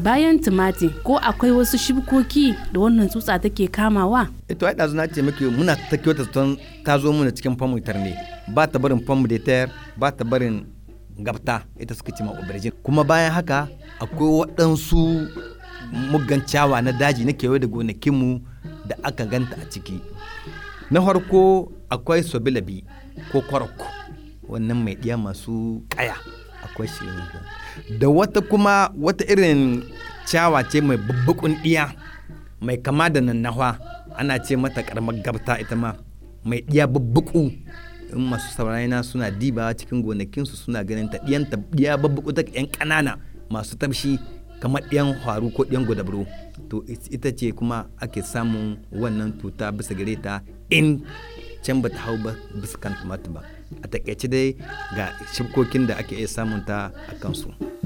bayan tumati ko akwai wasu shibkoki da wannan tsutsa take kamawa ito ai ɗazu na ce maki muna ta kyauta ton ta zo mana cikin famutar ne ba ta barin famu de terre ba ta barin gabta ita suka ce ma aubergine kuma bayan haka akwai waɗansu muggan ciyawa na daji na kewaye da gonakinmu da aka ganta a ciki na farko akwai sobilabi ko kwarok wannan mai ɗiya masu ƙaya akwai shi da wata kuma wata irin ciyawa ce mai babbakun ɗiya mai kama da nannawa ana ce mata karamar gabta ita ma mai ɗiya babbaku in masu saurayina suna dibawa cikin gonakinsu suna ganin ta ɗiyan ta ɗiya babbaku ta ƴan ƙanana masu tafshi kamar ɗiyan faru ko ɗiyan godabro to ita ce kuma ake samun wannan tuta bisa gare ta in can ba ta hau ba bisa kan tumatu ba a takaice dai ga shibkokin da ake iya samun ta a kansu.